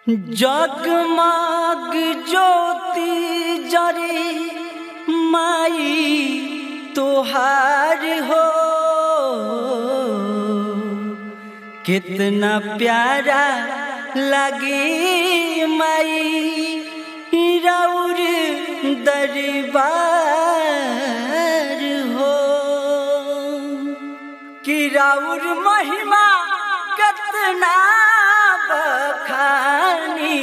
जगमग ज्योति जरे माई तोहार हो कितना प्यारा लगे माई रौर दरबार हो कि राउर महिमा कितना बखानी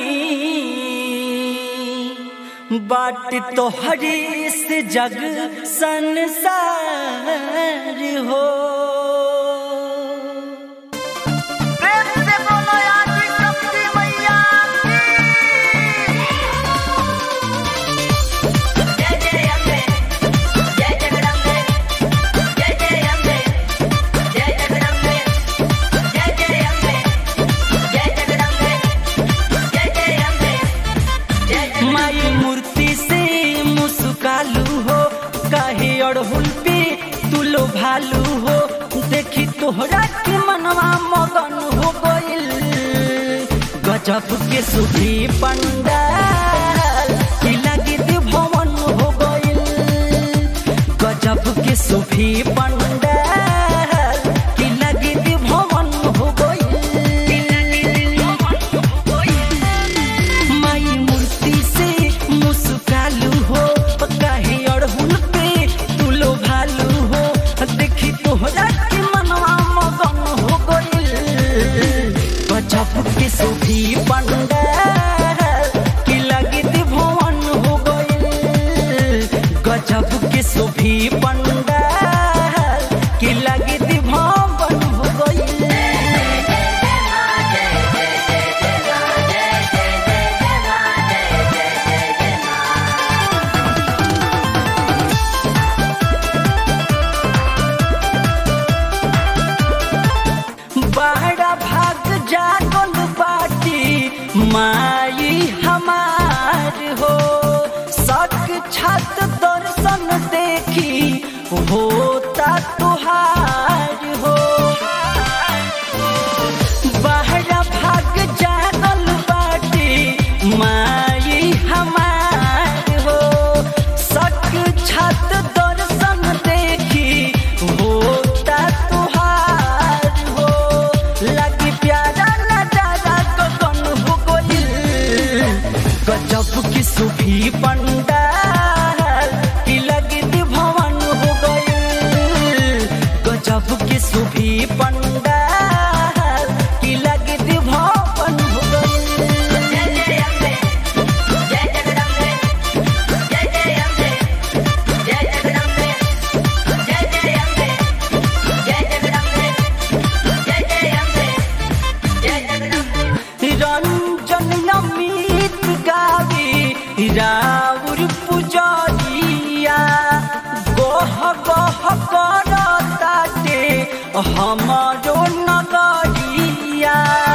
बाट तोहरी से जग संसार हो प्रेम से बोलो आदि शक्ति मैया जय जय अम्बे जय जगदम्बे जय जय अम्बे जय जगदम्बे जय जय अम्बे जय जगदम्बे जय जय अम्बे जय माई मूर्ति से मुस्कालू हो काहे अड़हुल पे तुलो भालू हो देखी तोहरा के मनवा मगन हो गइल गजब के सुधी पंडाल की लगी भवन हो गइल गजब के सुभी पंडाल की लगी भवन हो गइल माई मूर्ति से मुस्कालू हो काहे अड़हुल पे तुलो भालू हो देखी तोहरा के मनवा मगन हो गइल गजब के सुभी पंडाल की लगी भवन हो गइल गजब के सुभी पंडाल की लगी भवन हो गइल बड़ा भाग जागल बाटी माई हमार हो सक छत दर्शन देखी होता तुहार हो बड़ा भाग जागल बाटी माई हमार हो सक छत दर्शन देखी होता तुहार हो लगी प्यारा नजारा गगन हो गइल गजब की सुभी पंडाल की लगी भवन हो गइल गजब की सुभी पंडाल की लगी भवन हो गइल जय जय अम्बे जय जगदम्बे जय जय अम्बे जय जगदम्बे जय जय अम्बे जय जगदम्बे जय जय अम्बे जय जगदम्बे रंजन अमित गावी राउर पुजरिया गोह गोह करताटे हमारो नगरिया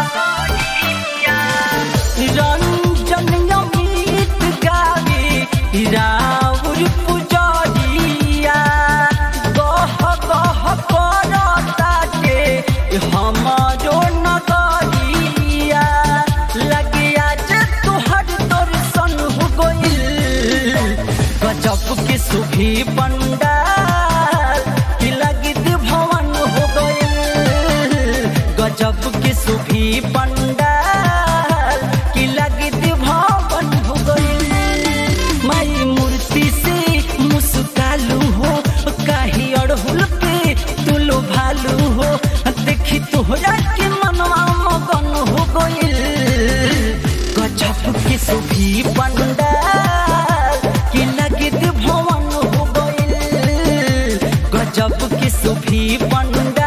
रंजन अमित गावी राउर पुजरिया गोह गोह करताटे हमारो नगरिया लगे आज तुहर दर्शन हो गइल गजब के सुभी पंडाल की लगी भवन हो गइल गजब के सुभी पंडाल की लगी भवन हो गइल माई मूर्ति से मुस्कालू हो काहे अड़हुल पे तुलो भालू हो देखी तोहरा के मनवा मगन हो गइल गजब के सुभी पंडाल की लगी भवन हो गइल गजब के सुभी पंडाल